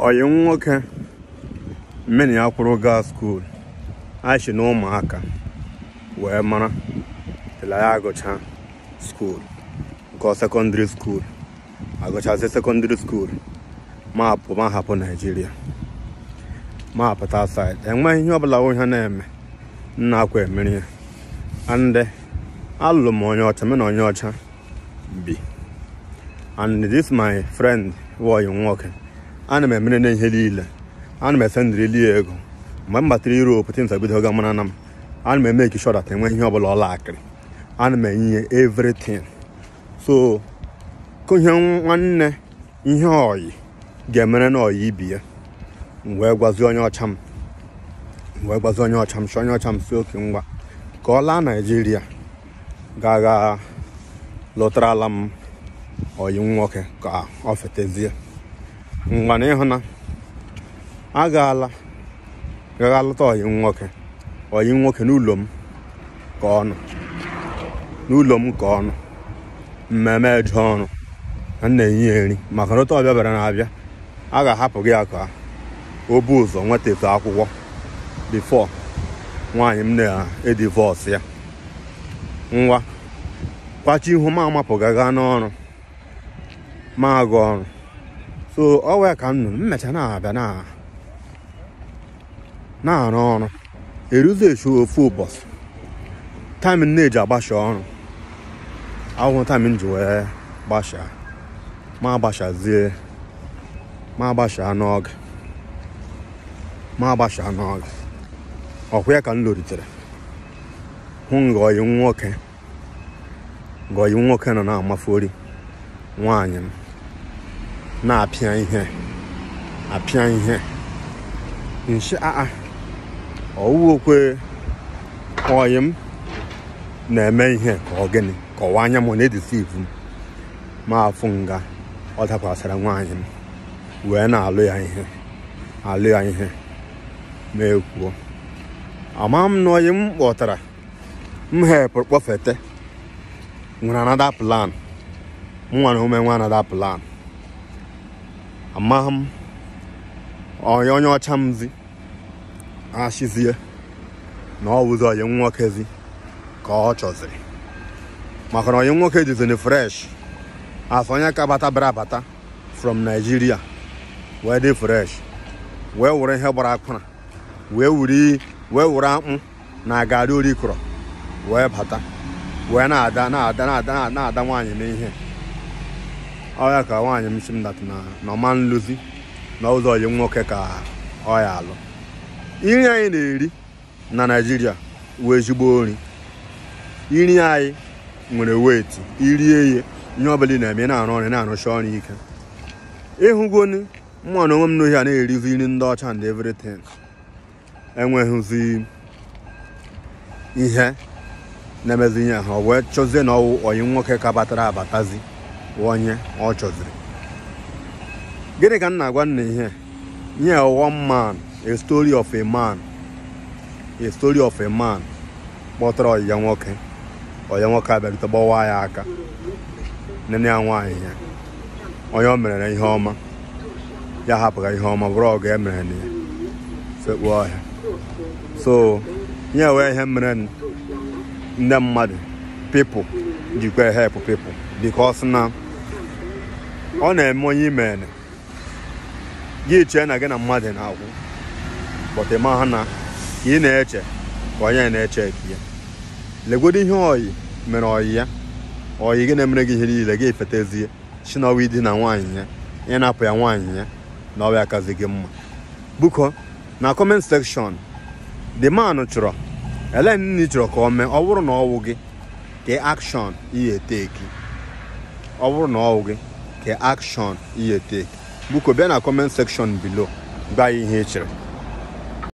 ọyị nwoke mmeni ya kwụrụ gaa skuul anyị na ụmụaka wee mara tela ya agụcha skuul gụọ sekọndịrị skuul agụchazi sekọndịrị skuul ma apụ ma hapụ naijiria ma apụta said enweghị ihe ọbụla onye ha na-eme nna akwa emeri ya and alụrụ m onye ọcha mụ na onye ọcha bi and this my friend wọyị nwoke ana m emere na ihe niile ana m esendịrịli ya ego mgbe m batara Europe tins ebido ga mara na m ana m eme sure that enweghị ihe ọbụla ọla akịrị ana m enye ya everything so ihe nwanne ihe ọyị ga-emere na ọyị ibi ya m wee gwazi onye ọcha m m wee gwazi onye ọcha m si onye ọcha m si oke ngwa ka ọ laa naijiria ga-aga lụtarala m ọyị nwoke ka ọ fetezie ngwa na ịhụ na agaala gaga lụta ọyị nwoke ọyị nwoke n'ụlọ m ka ọ nọ n'ụlọ m ka ọ nọ mmemme eje ọrụ na na-enye ya nri maka na otu ọbịa bịara na-abịa a ga-ahapụ gị ya ka o bu ụzọ nweta efe akwụkwọ bifo nwaanyị m na-edivọs ya nwa kwachi ihu ma amapụga gaa n'ọrụ ma aga ọrụ so ọ wee ka m nụrụ mmecha na-abịa na na-arụ ọrụ eruzi echu ofu ụbọchị taịm m na-eji agbasha ọrụ ahụhụ taịm m ji wee gbasha ma agbashazie ma agbasha n'oge ma agbasha n'oge ọkwa ya ka m loritere hụ ngọyi nwoke ngọyi nwoke nọ na-amafori nwaanyị m na-apịa ihe apịa ihe nshi aa ọwụokwe ọyị m na-eme ihe ka ọ gịnị ka ọwa anya m na-edisivu m ma afụ nga ọ dakwasara nwaanyị m wee na-alụ ya ihe alụ ya ihe ma ekwuo ama m na ọyị m kpọtara m hepụrụ kpọfete nwere anada plan nwa na ume nwa anada plan amaghị m onye onye ọcha m zi ashizie na ọ wụzi onye nwokezi ka ọ chọziri maka na onye nwoke dizini fresh afọ onye ka bata bịara abata from Nigeria wee dị fresh wee were ihe gbara akpara wee wuri wee were akpụ na garị orikọrọ wee bata wee na-ada na-ada na-ada na-ada nwaanyị n'ihe ọ ya ka nwaanyị m si m dat na ọma nluzi na ụzọ onye nwoke ka ọ ya alụ nri anyị na-eri na naijiria wee ezigbo nri nri anyị nwere weti irie ihe ihe ọbụla ị na-eme na-arụ ọrụ na-arụcha ọrụ ike ịhụgoni mma na onwe m n'ohi a na-erizi nri ndị ọcha and everything enweghịzi ihe na-emezi ihe ha wee chọzie na ọwụ onye nwoke ka batara abatazi onye ọ chọziri gịnị ka m na-agwa nna ihe nye one man a story of a man a story of a man kpọtara ọyịya nwoke ọya nwoke abịarute gbawa ya aka nene ya nwaanyị ya onye o mere ihe ọma ya hapụga ihe ọma bụrụ ọgụ e mere na ya sekpuo ọhịa so nye wee ihe mere ndị mmadụ pipụl jikwa help pipụl because na ọ na-eme onye imere gị chee na gị na mmadụ na-akwụ bọta ma ha na ka ị na-eche ka onye na-eche ka ya legodo ihe oyi mere oyi ya oyi gị na-emere gị ihe niile gị efetezie si na ọwa di na nwaanyị ya ị na-apụ ya nwaanyị ya na ọwa akazi gị mma buko na comment section the man chọrọ ele nni chọrọ ka o mee ọ bụrụ na ọwụ gị ka action ihe teki ọ bụrụ na ọwụ gị ka action ihe teki buko bịa na comment section below gwa ya ihe ị chere